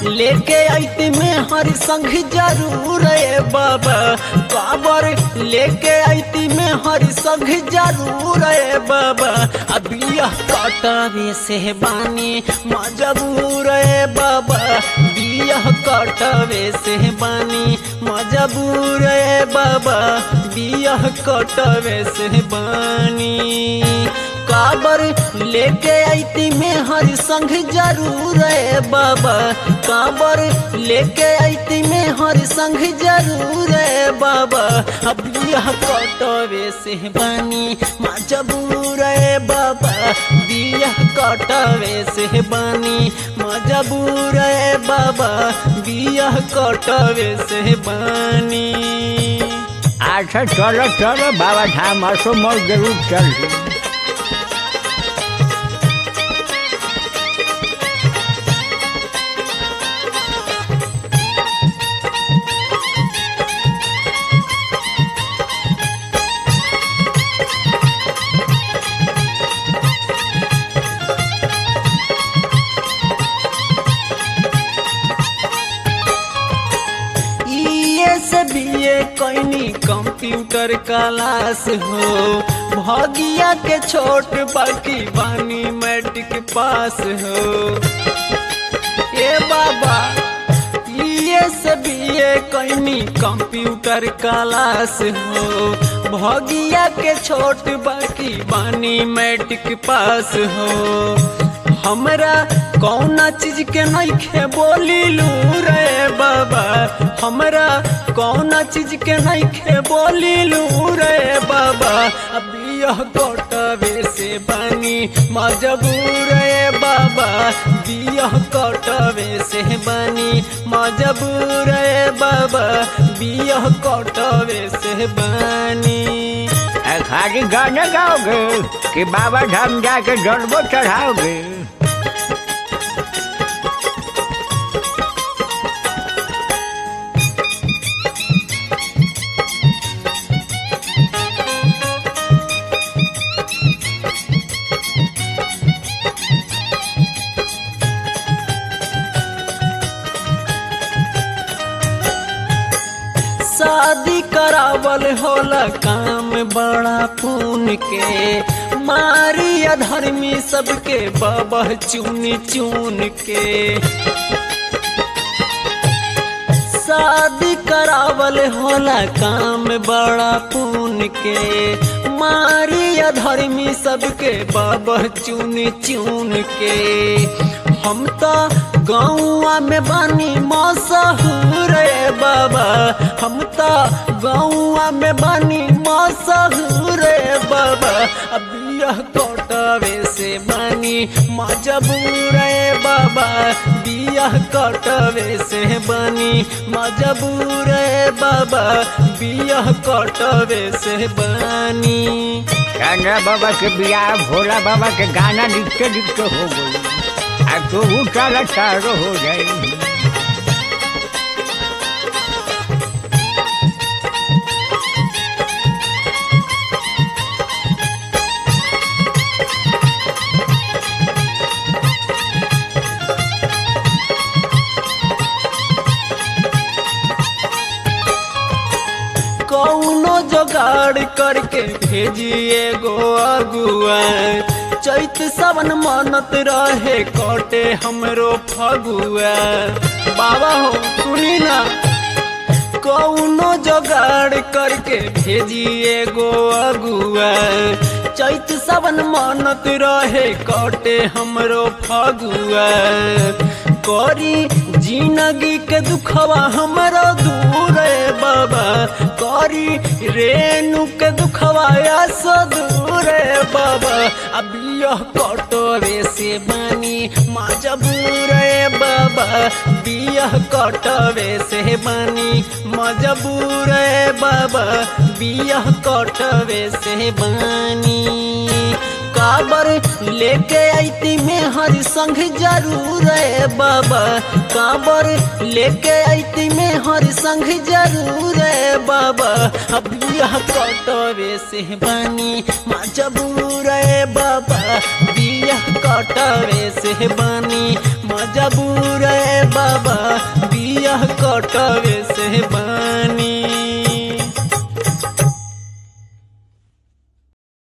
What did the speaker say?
लेके आईती में हर संग जरूर रे बाबा काबर लेके आईती में हर संग जरूर रे बाबा अबिया कटवे से बानी मजबूर रे बाबा बिया कटवे से बानी मजबूर रे बाबा बिया कटवे से बानी काबर लेके आईती में हर संग जरूर है बाबा काबर लेके आईती में हर संग जरूर है बाबा अब यह कटवे से बानी मजबूर है बाबा बिया कटवे से बानी मजबूर है बाबा बिया कटवे से बानी अच्छा चलो चलो बाबा धाम असो मोर जरूर चल से बीए कैनी कंप्यूटर क्लास हो भगिया के छोट बाकी बानी मैट्रिक पास हो ए बाबा ये से बीए कैनी कंप्यूटर क्लास हो भगिया के छोट बाकी बानी मैट्रिक पास हो हमरा कौना चीज के नइखे बोली लू रे बाबा हमरा कौना चीज के नइखे बोली लू रे बाबा अब यह कटवे से बानी मजबूर रे बाबा बियह कटवे से बानी मजबूर रे बाबा बियह कटवे से बानी खाली गाना गाओगे कि बाबा धाम जाके जन्मो चढ़ाओगे शादी करावल होला काम बड़ा पून के मारी अधर्मी सबके बाबा चुन चुन के शादी करावल होला काम बड़ा पून के मारी अधर्मी सबके बाबा चुन चुन के हम तो गौआ में बानी मसहूर रे बाबा हम तो गौआ में बानी मसहूर रे बाबा अब यह कटवे से बानी मजबूर रे बाबा बियाह कटवे से बानी मजबूर रे बाबा बियाह कटवे से बानी चंद्रा बाबा के बियाह भोला बाबा के गाना लिखते लिखते हो गई अब तो वो चला चारो हो जाएगी कौनो जोगाड़ करके भेजिए गो अगुआ चैत सावन मनत रहे कटे हमरो फगुआ बाबा हो सुनी ना कौनो जोगाड़ करके भेजिए गो अगुआ चैत सावन मनत रहे कटे हमरो फगुआ करी जिंदगी के दुखवा हमरो दूर है बाबा करी रेणु के दुखवा सो दूर है बाबा अब यह कटोरे से बानी मजबूर है बाबा बियह कटवे से बानी मजबूर है बाबा बियह कटवे से बानी काबर लेके आईती में हर संग जरूर है बाबा काबर लेके आईती में हर संग जरूर है बाबा अब यह कटो कटवे से बनी मजबूर ए बाबा बिया कटवे से बनी मजबूर ए बाबा बिया कटवे